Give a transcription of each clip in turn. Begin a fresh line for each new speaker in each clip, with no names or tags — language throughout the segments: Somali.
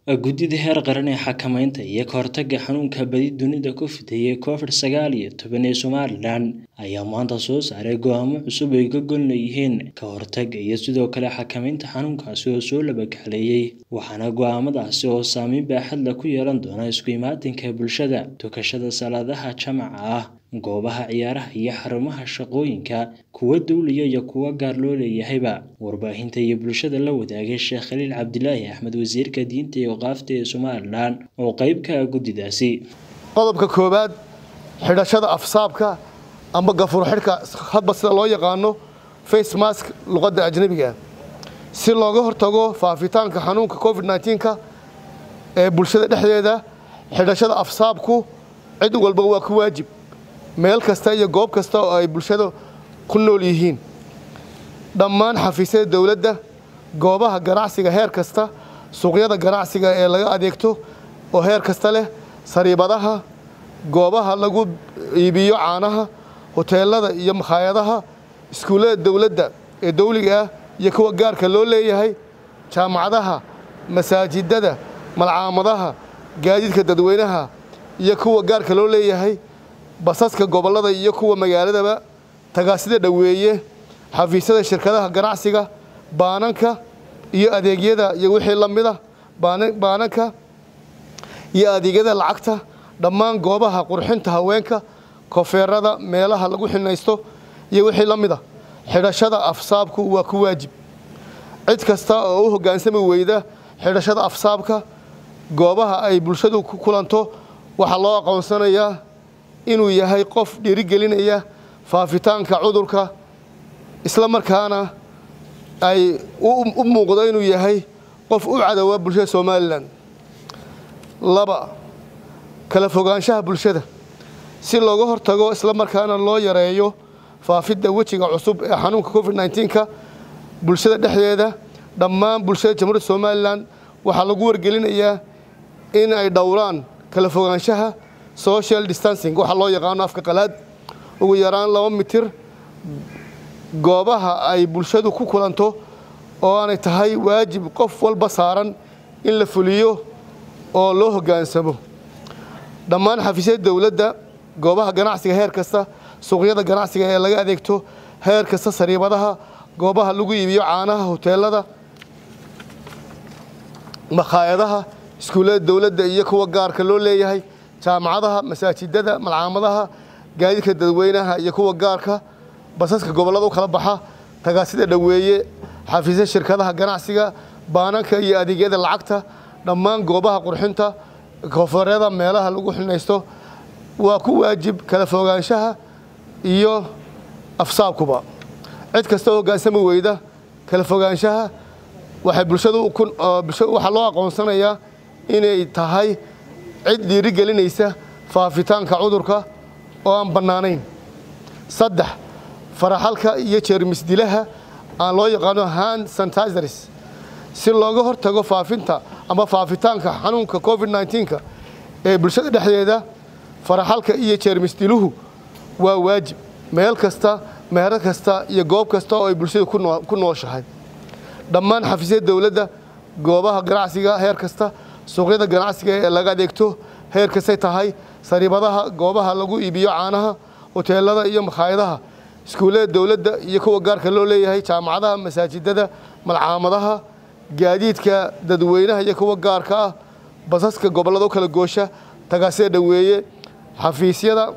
Guddida heer qaran ee xakamaynta iyo ka hortagga xanuunka badi dunida ku fidaya Covid sagaal iyo toban ee Somalilan ayaa maanta soo saaray go'aamo cusub oo ay ka gol leeyihiin ka hortagga iyo sidoo kale xakamaynta xanuunkaasi oo soo laba kacleeyay waxaana go'aamadaasi oo saameyn baaxad leh ku yeelan doona isku imaatinka bulshada tukashada salaadaha jamaca ah goobaha ciyaaraha iyo xarumaha shaqooyinka kuwa dowliya iyo kuwa gaar loo leeyahayba warbaahinta iyo bulshada la wadaagay sheekh khaliil cabdilaahi axmed wasiirka diinta iyo waqaafta ee somalilan oo qayb ka ah guddidaasi
qodobka koowaad xidhashada afsaabka amba gafuur xidhka hadba sida loo yaqaano face mask luqadda ajnabiga si looga hortago faafitaanka xanuunka covid 19ka ee bulshada dhexdeeda xidhashada afsaabku cid walba waa ku waajib meel kasta iyo goob kasta oo ay bulshada ku nool yihiin dhammaan xafiisyada dowladda goobaha ganacsiga heer kasta suuqyada ganacsiga ee laga adeegto oo heer kasta leh sariibadaha goobaha lagu iibiyo caanaha hoteelada iyo makhaayadaha iskuullada dowladda ee dowliga ah iyo kuwa gaarka loo leeyahay jaamacadaha masaajidada malcaamadaha gaadiidka dadweynaha iyo kuwa gaarka loo leeyahay basaska gobollada iyo kuwa magaaladaba tagaasida dhoweeye xafiisyada shirkadaha ganacsiga baananka iyo adeegyada iyo wixii la mida baananka iyo adeegyada lacagta dhammaan goobaha qurxinta haweenka kofeerada meelaha lagu xinaysto iyo wixii la mida xidhashada afsaabku waa ku waajib cid kasta oo u hoggaansami weyda xidhashada afsaabka goobaha ay bulshadu ku kulanto waxaa loo aqoonsanayaa inuu yahay qof dhiirigelinaya faafitaanka cudurka isla markaana ay u muuqdo inuu yahay qof u cadowaa bulshada somalilan laba kala fogaanshaha bulshada si looga hortago isla markaana loo yareeyo faafidda wejiga cusub ee xanuunka covid 19ka bulshada dhexdeeda dhammaan bulshada jamhuuriyadda somalilan waxaa lagu wargelinayaa in ay dhowraan kala fogaanshaha social distancing waxaa loo yaqaano afka qalaad ugu yaraan laba mitir goobaha ay bulshadu ku kulanto oo aanay tahay waajib qof walba saaran in la fuliyo oo loo hoggaansamo dhammaan xafiisyada dowladda goobaha ganacsiga heer kasta suuqyada ganacsiga ee laga adeegto heer kasta sariibadaha goobaha lagu iibiyo caanaha hoteelada makhaayadaha iskuullada dowladda iyo kuwa gaarka loo leeyahay jaamacadaha masaajidada malcaamadaha gaadiidka dadweynaha iyo kuwa gaarka basaska gobollada u kala baxa tagaasida dhoweeye xafiisya shirkadaha ganacsiga baananka iyo adeegyada lacagta dhammaan goobaha qurxinta koonfureeda meelaha lagu xinaysto waa ku waajib kala fogaanshaha iyo afsaabkuba cid kasta oo hoggaansami weyda kala fogaanshaha waxay bulshadu waxaa loo aqoonsanayaa inay tahay cid dhiirigelinaysa faafitaanka cudurka oo aan bannaanayn saddex faraxalka iyo jeermisdilaha aan loo yaqaano hand sanitizers si looga hortago faafinta ama faafitaanka xanuunka covid 19ka ee bulshada dhexdeeda faraxalka iyo jeermisdiluhu waa waajib meel kasta meero kasta iyo goob kasta oo ay bulshadu ku nooshahay dhammaan xafiisyada dowladda goobaha ganacsiga heer kasta suuqyada ganacsiga ee laga adeegto heer kastay tahay sariibadaha goobaha lagu iibiyo caanaha hoteelada iyo makhaayadaha iskuullada dowladda iyo kuwa gaarka loo leeyahay jaamacadaha masaajidada malcaamadaha gaadiidka dadweynaha iyo kuwa gaarka ah basaska gobollada u kala goosha tagaasida dhoweeye xafiisyada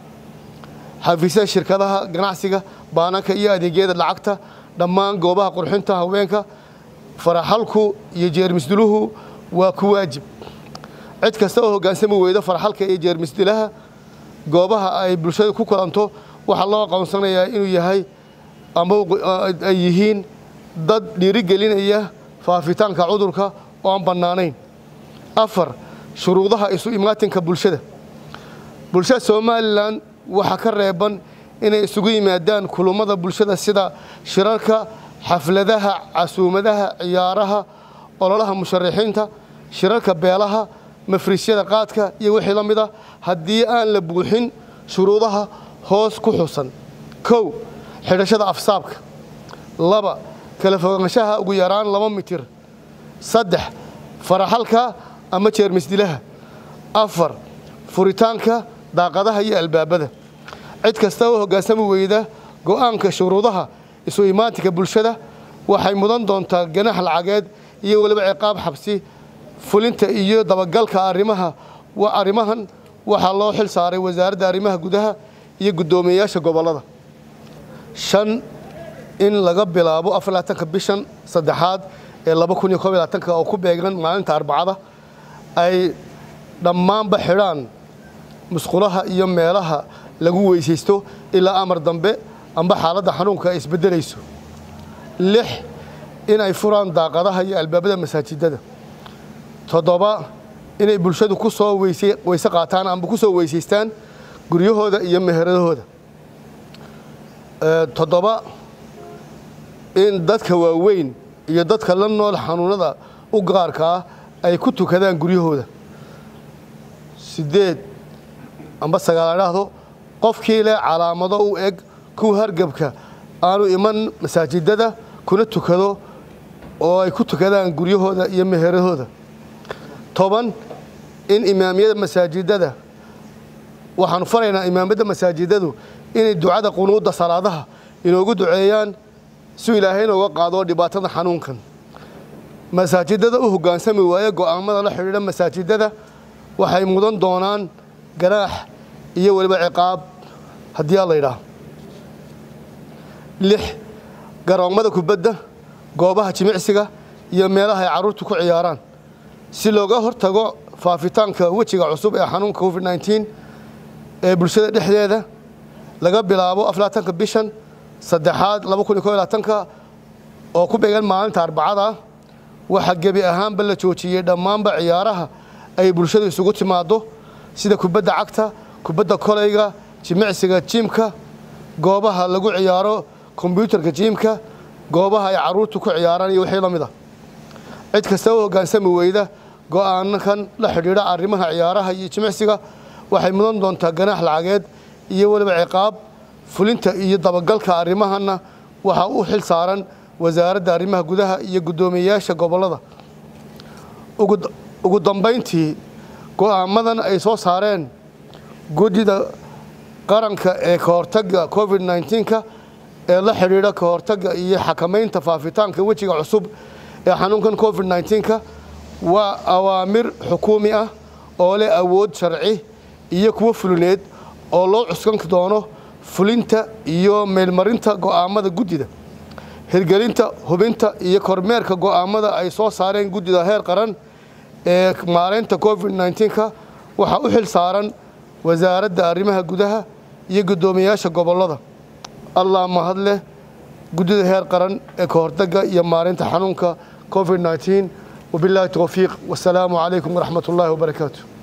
xafiisyada shirkadaha ganacsiga baananka iyo adeegyada lacagta dhammaan goobaha qurxinta haweenka faraxalku iyo jeermisdiluhu waa ku waajib cid kasta oo hoggaansami weyda faraxalka iyo jeermisdilaha goobaha ay bulshada ku kulanto waxaa loo aqoonsanayaa inuu yahay ama ay yihiin dad dhiirigelinaya faafitaanka cudurka oo aan bannaanayn afar shuruudaha isu imaatinka bulshada bulshada somalilan waxaa ka reeban inay isugu yimaadaan kulummada bulshada sida shirarka xafladaha casuumadaha ciyaaraha ololaha musharaxiinta shirarka beelaha mafriisyada qaadka iyo wixii la mid a haddii aan la buuxin shuruudaha hoos ku xusan kow xidhashada afsaabka laba kala fogaanshaha ugu yaraan laba mitir saddex faraxalka ama jeermisdilaha afar furitaanka daaqadaha iyo albaabada cid kasta oo hoggaansami weyda go'aanka shuruudaha isu imaatinka bulshada waxay mudan doontaa ganax lacageed iyo weliba ciqaab xabsi fulinta iyo dabagalka arrimaha arrimahan waxaa loo xil saaray wasaaradda arrimaha gudaha iyo guddoomiyeyaasha gobollada shan in laga bilaabo afarlaatanka bishan saddexaad ee laba kun iyo koob iyo labaatanka oo ku beegan maalinta arbacada ay dhammaanba xidhaan musqulaha iyo meelaha lagu weysaysto ilaa amar dambe amba xaaladda xanuunka ay isbeddelayso lix in ay furaan daaqadaha iyo albaabada masaajidada toddoba inay bulshadu ku soo weyse weyse qaataan amba ku soo weysaystaan guryahooda iyo meheradahooda toddoba in dadka waaweyn iyo dadka la nool xanuunada u gaarka ah ay ku tukadaan guryahooda siddeed amba sagaal adhaahdo qofkii leh calaamado u eg kuwa hargebka aanu iman masaajidada kuna tukado oo ay ku tukadaan guryahooda iyo meheradooda toban in imaamiyada masaajidada waxaanu faraynaa imaamyadda masaajidadu inay ducada qunuudda salaadaha inoogu duceeyaan si ilaahay inooga qaado dhibaatada xanuunkan masaajidada u hoggaansami waaye go'aamada la xidhiidha masaajidada waxay mudan doonaan ganaax iyo weliba ciqaab haddii a la yidhaah lix garoommada kubadda goobaha jimicsiga iyo meelaha ay carruurtu ku ciyaaraan si looga hortago faafitaanka wejiga cusub ee xanuunka covid nneteen ee bulshada dhexdeeda laga bilaabo aflaatanka bishan saddexaad laba kun iyo kob iyo labaatanka oo ku beegan maalinta arbacada waxaa gebi ahaanba la joojiyey dhammaanba ciyaaraha ay bulshadu isugu timaaddo sida kubadda cagta kubadda kolayga jimicsiga jiimka goobaha lagu ciyaaro kombyuutarka jiimka goobaha ay carruurtu ku ciyaaraan iyo wixii la mid ah cid kasta u hoggaansami weyda go'aanakan la xidhiidha arrimaha ciyaaraha iyo jimicsiga waxay mudan doontaa ganaax lacageed iyo weliba ciqaab fulinta iyo dabagalka arrimahanna waxaa u xil saaran wasaaradda arrimaha gudaha iyo guddoomiyeyaasha gobollada ugu dambayntii go'aamadan ay soo saareen guddida qaranka ee ka hortagga covid nneteenka ee la xidhiidha ka hortagga iyo xakamaynta faafitaanka wejiga cusub ee xanuunkan covid nneteenka waa awaamir xukuumi ah oo leh awood sharci iyo kuwo fulineed oo loo cuskan doono fulinta iyo meelmarinta go'aamada guddida hirgelinta hubinta iyo kormeerka go'aamada ay soo saareen guddida heer qaran ee maaraynta covid nneteenka waxaa u xil saaran wasaaradda arrimaha gudaha iyo guddoomiyeyaasha gobollada allah mahad leh guddida heer qaran ee ka hortagga iyo maaraynta xanuunka covid nneteen wabilaahi towfiiq wasalaamu calaykum waraxmat ullaahi wabarakaatu